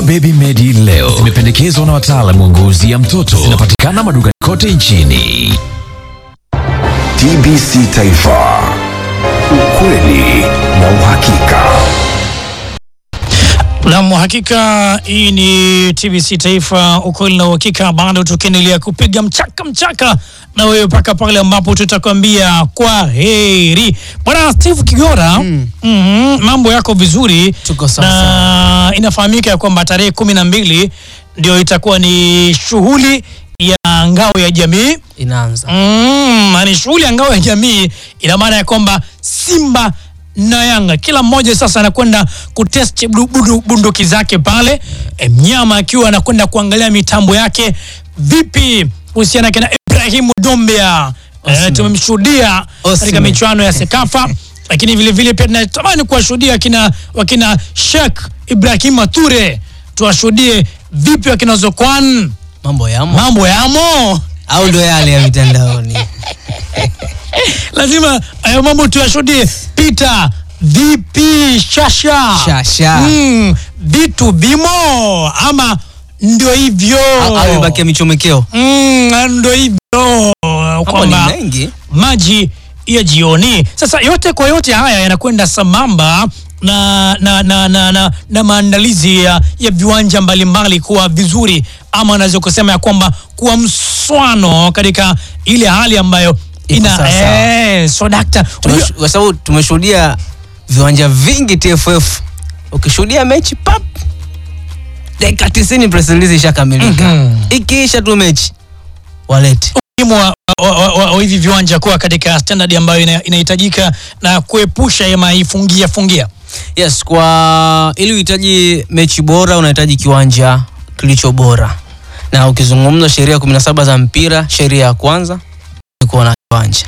Baby Medi leo zimependekezwa na wataalamu wa ngozi ya mtoto. Zinapatikana madukani kote nchini. TBC Taifa, ukweli na uhakika. Nam, hakika hii ni TBC Taifa, ukweli na uhakika. Bado tukiendelea kupiga mchaka mchaka na wewe mpaka pale ambapo tutakwambia kwa heri. Bwana Steve Kigora, mhm, mambo yako vizuri? Tuko sawa na inafahamika ya kwamba tarehe kumi na mbili ndio itakuwa ni shughuli ya ngao ya jamii inaanza Mm, na ni shughuli ya ngao ya jamii. Ina maana ya kwamba Simba na Yanga kila mmoja sasa anakwenda kutest bu- bundu- bunduki zake pale, e, mnyama akiwa anakwenda kuangalia mitambo yake vipi kuhusiana na Ibrahimu Dombia. E, Osimhen. tumemshuhudia katika Osimhen. michuano ya Sekafa lakini vile vile pia tunatamani kuwashuhudia wakina, wakina Sheikh Ibrahim Ture, tuwashuhudie vipi wakina Zokwan, mambo yamo mambo yamo au ndo yale ya mitandaoni lazima hayo mambo tuyashuhudie. Peter vipi shasha Shasha. Mm, vitu vimo ama ndio hivyo Au- au imebakia michomekeo mm, ndio hivyo mambo ni kwamba mengi maji ya jioni. Sasa yote kwa yote haya yanakwenda sambamba na, na, na, na, na, na maandalizi ya, ya viwanja mbalimbali kuwa vizuri ama naweza kusema ya kwamba kuwa mswano katika ile hali ambayo Iko ina sawa sawa. eh, so dakta Tumesh- kwa sababu tumeshuhudia viwanja vingi TFF ukishuhudia mechi pap dakika 90 press release ishakamilika Mhm. ikiisha tu mechi walete umuhimu wa, wa, wa, wa, wa hivi viwanja kuwa katika standard ambayo ina- inahitajika na kuepusha ya maifungia fungia yes kwa ili uhitaji mechi bora unahitaji kiwanja kilicho bora na ukizungumza sheria 17 za mpira sheria ya kwanza ni kuwa na kiwanja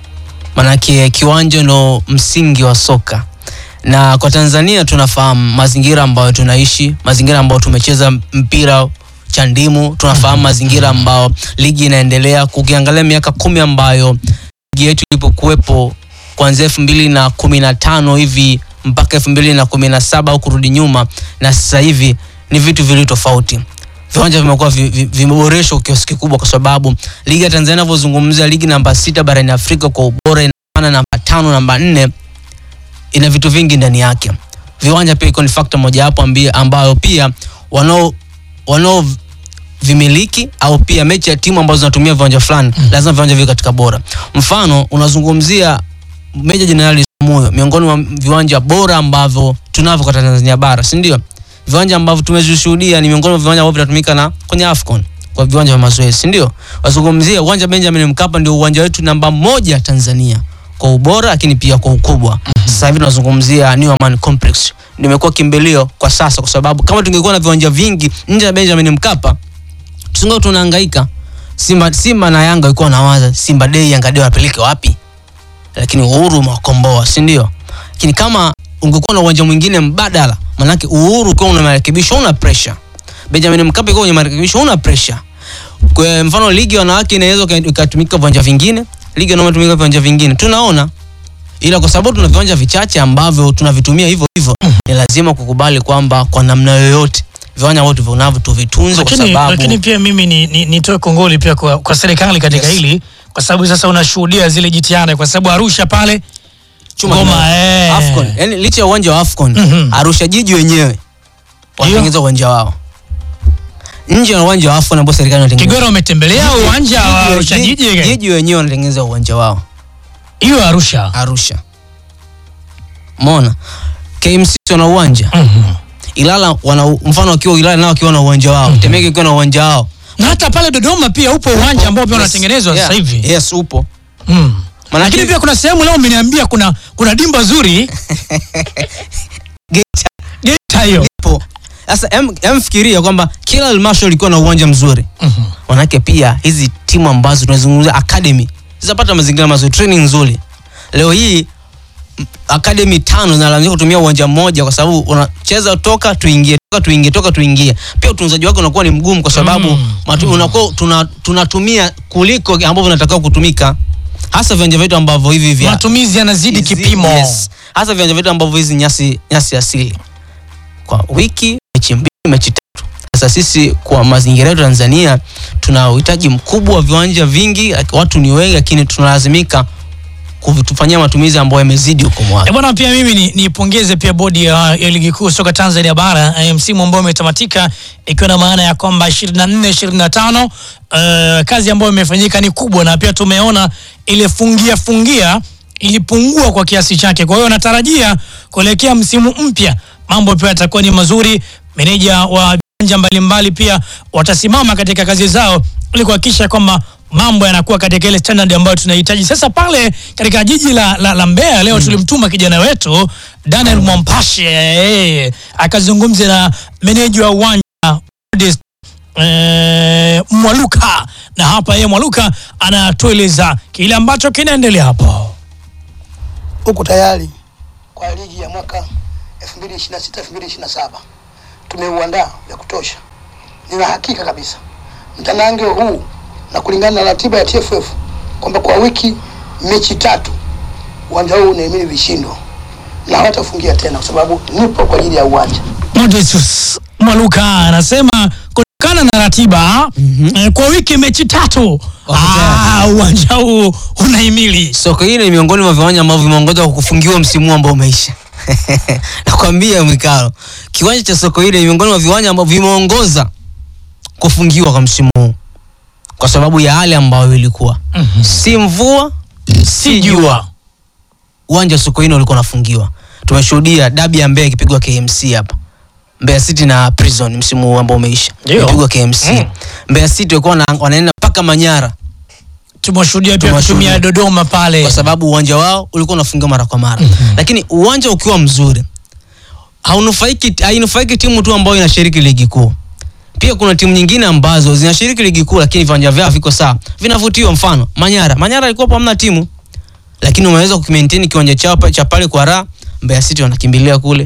manake kiwanja ndo msingi wa soka na kwa tanzania tunafahamu mazingira ambayo tunaishi mazingira ambayo tumecheza mpira cha ndimu tunafahamu mazingira ambayo ligi inaendelea kukiangalia miaka kumi ambayo ligi yetu ilipokuwepo kuanzia elfu mbili na kumi na tano hivi mpaka elfu mbili na kumi na saba au kurudi nyuma na sasa hivi ni vitu vili tofauti viwanja vimekuwa vi- vi- vimeboreshwa kwa kiasi kikubwa kwa sababu ligi ya tanzania inavyozungumzia ligi namba sita barani afrika kwa ubora inaana namba tano namba nne ina vitu vingi ndani yake viwanja pia iko ni fakta mojawapo ambi- ambayo pia wanao wanao vimiliki au pia mechi ya timu ambazo zinatumia viwanja fulani lazima viwanja viwe katika bora mfano unazungumzia meja jenerali moyo miongoni mwa viwanja bora ambavyo tunavyo kwa tanzania bara si ndio viwanja ambavyo tumezishuhudia ni miongoni mwa viwanja ambavyo vinatumika na kwenye afcon kwa viwanja vya mazoezi si ndio wazungumzia uwanja benjamin mkapa ndio uwanja wetu namba moja tanzania kwa ubora lakini pia kwa ukubwa sasa hivi tunazungumzia New Amaan complex ndio imekuwa kimbilio kwa sasa kwa sababu kama tungekuwa na viwanja vingi nje ya benjamin mkapa tusingekuwa tunahangaika simba simba na yanga walikuwa wanawaza simba dei yanga dei wapeleke wapi lakini uhuru umewakomboa si ndio lakini kama ungekuwa na uwanja mwingine mbadala manake uhuru ukiwa una marekebisho una pressure benjamin mkapa ikiwa kwenye marekebisho una pressure kwa mfano ligi ya wanawake inaweza ika- ikatumika viwanja vingine ligi ya wanaume tumika viwanja vingine tunaona ila kwa sababu tuna viwanja vichache ambavyo tunavitumia hivyo hivyo ni lazima kukubali kwamba kwa namna yoyote viwanja vyote vinavyo tuvitunze kwa lakini, sababu lakini pia mimi ni, ni, nitoe kongoli pia kwa, kwa serikali katika Yes. hili kwa sababu sasa unashuhudia zile jitihada kwa sababu Arusha pale chuma Ngoma, kimoja. eh. Afcon yani licha ya uwanja wa Afcon Mhm. Arusha jiji wenyewe wanatengeneza uwanja wao nje ya uwanja wa Afcon ambao serikali inatengeneza Kigora umetembelea uwanja wa Jiji- Arusha jiji- jiji jiji wenyewe wanatengeneza uwanja wao hiyo Arusha Arusha Mona KMC wana uwanja Mhm. Ilala wana mfano wakiwa Ilala nao wakiwa na uwanja wao Temeke ikiwa na uwanja wao na hata pale Dodoma pia upo uwanja ambao pia Yes. unatengenezwa Yeah. sasa hivi yes upo Mm. Maanake- lakini pia kuna sehemu leo umeniambia kuna kuna dimba zuri Geita Geita hiyo ipo sasa em, em fikiria kwamba kila halmashauri ilikuwa na uwanja mzuri Mhm. manake pia hizi timu ambazo tunazungumzia academy zitapata mazingira mazuri training nzuri leo hii m- academy tano zinalazimika kutumia uwanja mmoja kwa sababu unacheza toka tuingie toka tuingie toka tuingie pia utunzaji wake unakuwa ni mgumu kwa sababu Mm, matu, unakuwa tuna, tunatumia kuliko ambavyo vinatakiwa kutumika hasa viwanja vyetu ambavyo hivi vya matumizi yanazidi hizi- kipimo yes. hasa viwanja vyetu ambavyo hizi nyasi nyasi asili kwa wiki mechi mbili mechi Sasa sisi kwa mazingira yetu Tanzania tuna uhitaji mkubwa wa viwanja vingi, watu ni wengi, lakini tunalazimika kuvitufanyia matumizi ambayo yamezidi ukomo wake. E bwana, pia mimi ni- nipongeze pia bodi ya, ya ligi kuu soka Tanzania bara eh, msimu ambao umetamatika ikiwa na maana ya kwamba 24 25 eh, kazi ambayo imefanyika ni kubwa, na pia tumeona ile fungia fungia ilipungua kwa kiasi chake. Kwa hiyo natarajia kuelekea msimu mpya mambo pia yatakuwa ni mazuri. Meneja wa viwanja mbalimbali pia watasimama katika kazi zao ili kuhakikisha kwamba mambo yanakuwa katika ile standard ambayo tunahitaji. Sasa pale katika jiji la, la, la Mbeya leo tulimtuma kijana wetu Daniel Mwampashe eh, akazungumze na meneja wa uwanja Modest, eh, Mwaluka, na hapa yeye Mwaluka anatueleza kile ambacho kinaendelea hapo. huku tayari kwa ligi ya mwaka 2026 2027 tumeuandaa vya kutosha. Nina hakika kabisa mtanange huu na kulingana na ratiba ya TFF kwamba kwa wiki mechi tatu uwanja huu unahimili vishindo na hawatafungia tena, kwa sababu nipo kwa ajili ya uwanja. Modestus Mwaluka anasema kutokana na ratiba eh, kwa wiki mechi tatu Wako ah, uwanja huu unahimili Soko hili ni miongoni mwa viwanja ambavyo vimeongoza kwa kufungiwa msimu huu ambao umeisha. Nakwambia Mwikalo, kiwanja cha soko hili ni miongoni mwa viwanja ambavyo vimeongoza kufungiwa kwa msimu huu kwa sababu ya hali ambayo ilikuwa si mvua si jua. uwanja wa Sokoine ulikuwa unafungiwa. Tumeshuhudia dabi ya Mbeya ikipigwa KMC hapa. Mbeya City na Prison msimu huu ambao umeisha. Ndio. Ilipigwa KMC. Mm. Mbeya City walikuwa wana- wanaenda mpaka Manyara Tumeshuhudia pia Tumeshuhudia. kutumia Dodoma pale kwa sababu uwanja wao ulikuwa unafungiwa mara kwa mara. Lakini uwanja ukiwa mzuri haunufaiki hainufaiki timu tu ambayo inashiriki ligi kuu. Pia kuna timu nyingine ambazo zinashiriki ligi kuu lakini viwanja vyao viko sawa. Vinavutiwa mfano Manyara. Manyara ilikuwa hamna timu. Lakini umeweza kukimaintain kiwanja chao pa- cha pale kwa raha. Mbeya City wanakimbilia kule.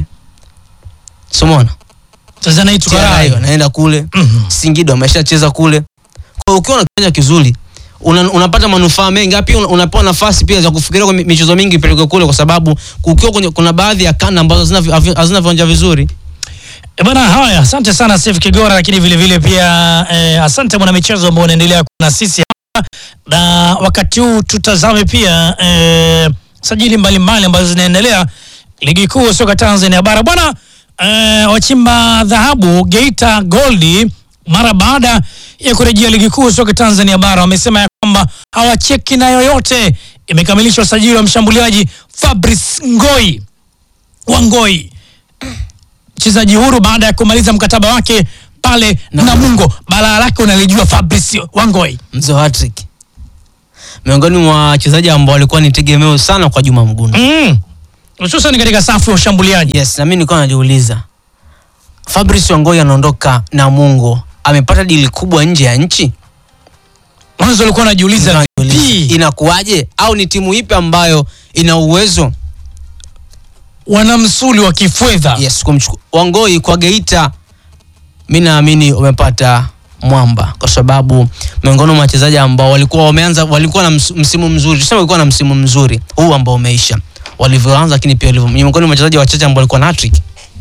Somona. sasa na TRI Itukarai wanaenda kule. Mhm. Singida wameshacheza kule. Kwa hiyo ukiwa na kiwanja kizuri una, unapata manufaa mengi Hapo pia una- unapewa nafasi pia za kufikiria kwa mi- michezo mingi ipelekwe kule kwa sababu kukiwa kwenye, kuna baadhi ya kanda ambazo hazina vi- havi- hazina viwanja vizuri. E bana, haya, asante sana Steve Kigora, lakini vile vile pia eh, asante mwana michezo ambao unaendelea kuwa na sisi hapa, na wakati huu tutazame pia eh, sajili mbalimbali ambazo zinaendelea ligi kuu soka Tanzania bara bwana. Eh, wachimba dhahabu Geita Goldi mara baada ya kurejea ligi kuu soka Tanzania bara wamesema ya kwamba hawacheki na yoyote. Imekamilishwa usajili wa mshambuliaji Fabrice Ngoi Wangoi mchezaji huru baada ya kumaliza mkataba wake pale Namungo. Balaa lake unalijua Fabrice Wangoi. Mzee wa hat-trick. Miongoni mwa wachezaji ambao walikuwa ni tegemeo sana kwa Juma Mgunda. Mm. Hususan katika safu ya ushambuliaji. Yes, na mimi nilikuwa najiuliza. Fabrice Wangoi anaondoka Namungo. Amepata dili kubwa nje ya nchi? Mwanzo alikuwa anajiuliza Najiuliza, vipi Inakuwaje au ni timu ipi ambayo ina uwezo wana msuli wa kifedha. yes kumchukua Wangoi kwa Geita, mi naamini wamepata mwamba, kwa sababu miongoni mwa wachezaji ambao walikuwa wameanza walikuwa na ms- msimu mzuri, tuseme walikuwa na msimu mzuri huu ambao umeisha walivyoanza, lakini pia walivyo miongoni mwa wachezaji wachache ambao walikuwa na hat-trick,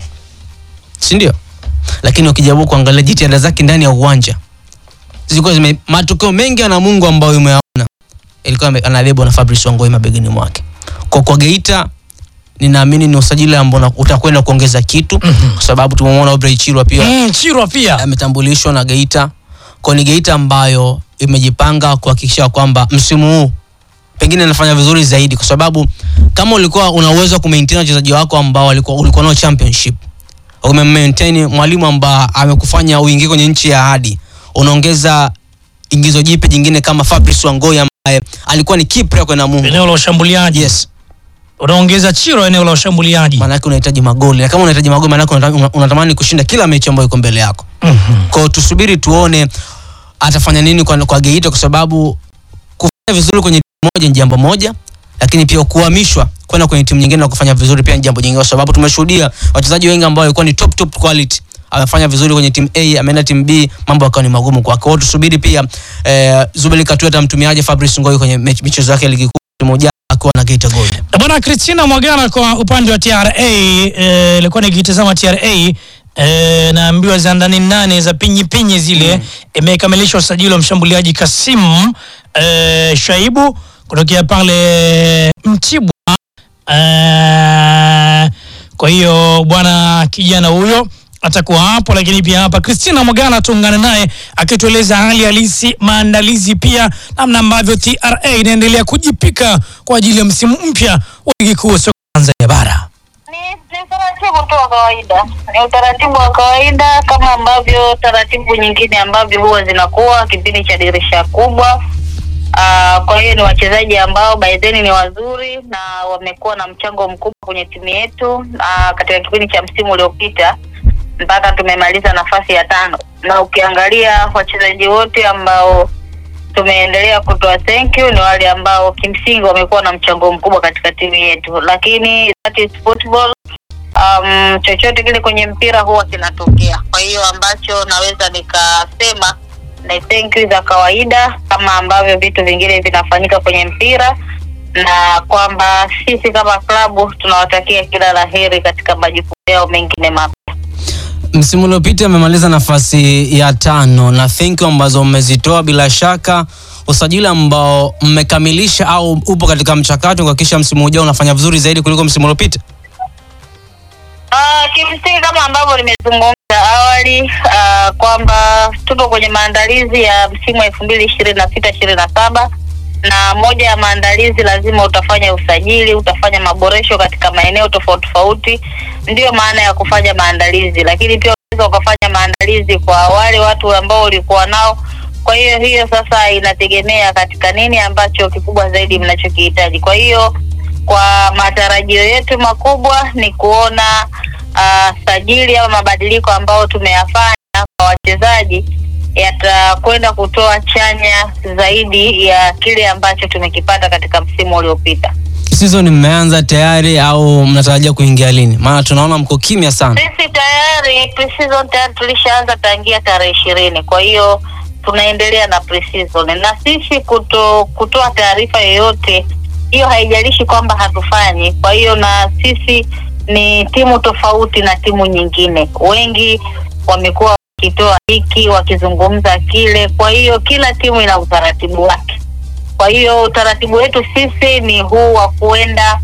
si ndio? Lakini ukijaribu kuangalia jitihada zake ndani ya uwanja zilikuwa zime matokeo mengi ya Namungo ambayo umeyaona ilikuwa ame- analebwa na Fabrice Wangoi mabegani mwake. Kwa kwa Geita ninaamini ni usajili ambao una- utakwenda kuongeza kitu kwa sababu tumemwona Aubrey Chirwa pia Mm, Chirwa pia. ametambulishwa na Geita. Kwa ni Geita ambayo imejipanga kuhakikisha kwamba msimu huu pengine anafanya vizuri zaidi, kwa sababu kama ulikuwa una uwezo wa kumaintain wachezaji wako ambao walikuwa ulikuwa nao championship, umemaintain mwalimu ambaye amekufanya uingie kwenye nchi ya ahadi, unaongeza ingizo jipe jingine kama Fabrice Wangoi ambaye alikuwa ni key player kwa Namungo. Eneo la ushambuliaji. Yes, Unaongeza Chirwa eneo la ushambuliaji. maana yake unahitaji magoli, na kama unahitaji magoli, maana yake unata- unatamani kushinda kila mechi ambayo iko mbele yako. Mhm. Kwa hiyo tusubiri tuone atafanya nini kwa, kwa Geita kwa sababu kufanya vizuri kwenye timu moja ni jambo moja, lakini pia kuhamishwa kwenda kwenye timu nyingine na kufanya vizuri pia ni jambo jingine, kwa sababu tumeshuhudia wachezaji wengi ambao walikuwa ni top top quality amefanya vizuri kwenye timu A, ameenda timu B, mambo yakawa ni magumu kwake. Kwa hiyo tusubiri pia eh, Zubeli Katui atamtumiaje Fabrice Ngoi kwenye mechi- michezo yake ya ligi kuu msimu ujao akiwa na Geita Gold. Bwana Christina Mwagana kwa upande wa TRA eh, ilikuwa nikitazama TRA e, naambiwa za ndani nane za pinyi pinyi zile imekamilisha usajili wa mshambuliaji Kasim e, Shaibu kutokea pale Mtibwa e, kwa hiyo bwana kijana huyo atakuwa hapo, lakini pia hapa Christina Mwagala tuungane naye akitueleza hali halisi, maandalizi pia namna ambavyo TRA inaendelea kujipika kwa ajili ya msimu mpya wa ligi kuu ya soka Tanzania bara. Ni, ni utaratibu tu wa kawaida, ni utaratibu wa kawaida kama ambavyo taratibu nyingine ambavyo huwa zinakuwa kipindi cha dirisha kubwa. Uh, kwa hiyo ni wachezaji ambao baadhi ni wazuri na wamekuwa na mchango mkubwa kwenye timu yetu uh, katika kipindi cha msimu uliopita mpaka tumemaliza nafasi ya tano, na ukiangalia wachezaji wote ambao tumeendelea kutoa thank you ni wale ambao kimsingi wamekuwa na mchango mkubwa katika timu yetu, lakini that is football. Um, chochote kile kwenye mpira huwa kinatokea. Kwa hiyo ambacho naweza nikasema ni thank you za kawaida kama ambavyo vitu vingine vinafanyika kwenye mpira, na kwamba sisi kama klabu tunawatakia kila la heri katika majukumu yao mengine mapya. Msimu uliopita amemaliza nafasi ya tano na thank you ambazo mmezitoa, bila shaka usajili ambao mmekamilisha au upo katika mchakato kuhakikisha msimu ujao unafanya vizuri zaidi kuliko msimu uliopita. Uh, kimsingi kama ambavyo nimezungumza awali uh, kwamba tupo kwenye maandalizi ya msimu wa elfu mbili ishirini na sita ishirini na saba na moja ya maandalizi lazima utafanya usajili, utafanya maboresho katika maeneo tofauti tofauti, ndiyo maana ya kufanya maandalizi, lakini pia unaweza ukafanya maandalizi kwa wale watu ambao ulikuwa nao. Kwa hiyo hiyo sasa inategemea katika nini ambacho kikubwa zaidi mnachokihitaji. Kwa hiyo kwa matarajio yetu makubwa ni kuona uh, sajili au mabadiliko ambayo tumeyafanya kwa wachezaji yatakwenda kutoa chanya zaidi ya kile ambacho tumekipata katika msimu uliopita. Season mmeanza tayari au mnatarajia kuingia lini? Maana tunaona mko kimya sana. Sisi tayari pre-season tayari tulishaanza tangia tarehe ishirini, kwa hiyo tunaendelea na pre-season na sisi kuto, kutoa taarifa yoyote hiyo haijalishi kwamba hatufanyi. Kwa hiyo na sisi ni timu tofauti na timu nyingine, wengi wamekuwa wakitoa hiki wakizungumza kile, kwa hiyo kila timu ina utaratibu wake. Kwa hiyo utaratibu wetu sisi ni huu wa kuenda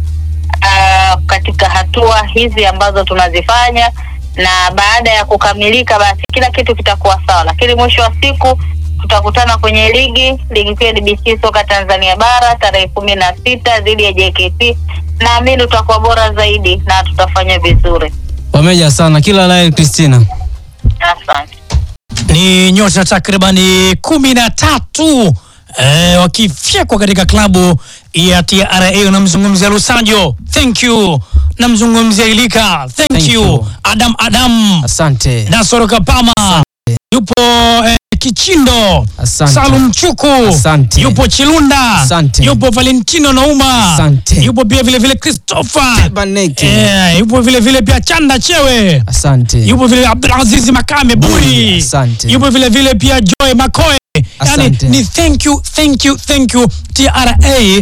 uh, katika hatua hizi ambazo tunazifanya, na baada ya kukamilika, basi kila kitu kitakuwa sawa, lakini mwisho wa siku tutakutana kwenye ligi ligi kuu ya DBC soka Tanzania bara tarehe kumi na sita dhidi ya JKT. Naamini tutakuwa bora zaidi na tutafanya vizuri. Wameja sana, kila la heri Christina. Asante. ni nyota takribani kumi na tatu eh, wakifyekwa katika klabu ya TRA. Namzungumzia Lusajo, thank you. Namzungumzia Ilika, thank, Thank you. you. Adam Adam, Asante. Nasoro Kapama, yupo eh, Kichindo, Asante. Salum Chuku, Asante. yupo Chilunda, Asante. yupo Valentino Nauma, Asante. yupo pia vile vile Christopher, Baneki. eh, yupo vile vile pia Chanda Chewe Asante. yupo vile Abdulaziz Makame Buri, Asante. yupo vile vile pia Joy Makoe. Yani Asante. ni thank you, thank you, thank you. TRA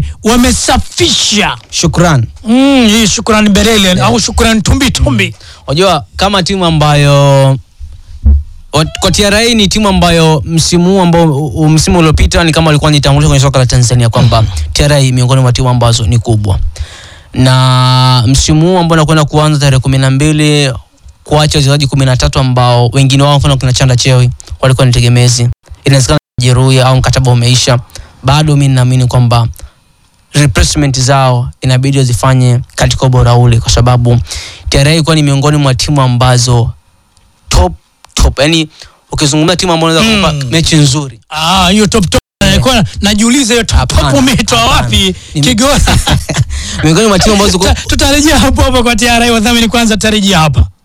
wamesafisha Shukran. mm, hii shukrani Berele au shukrani Tumbi Tumbi. Unajua kama timu ambayo wat- kwa TRA ni timu ambayo msimu huu ambao u- u- msimu uliopita ni kama walikuwa nitangulia kwenye soka la Tanzania kwamba TRA miongoni mwa timu ambazo ni kubwa, na msimu huu ambao unakwenda kuanza tarehe kumi na mbili kuacha wachezaji kumi na tatu ambao wengine wao mfano kina Chanda Chewi walikuwa ni tegemezi, inawezekana jeruhi au mkataba umeisha, bado mi naamini kwamba replacement zao inabidi wazifanye katika ubora ule, kwa sababu TRA ilikuwa ni miongoni mwa timu ambazo top top, yani ukizungumzia timu ambayo unaweza Mm. kupa mechi nzuri Ah, hiyo top top. Nilikuwa najiuliza hiyo top Hapana, top umeitoa hapana. wapi? Ni- Kigoma. miongoni mwa timu ambazo Tuta- Tutarejea hapo hapo kwa TRA wadhamini kwanza tutarejea hapa.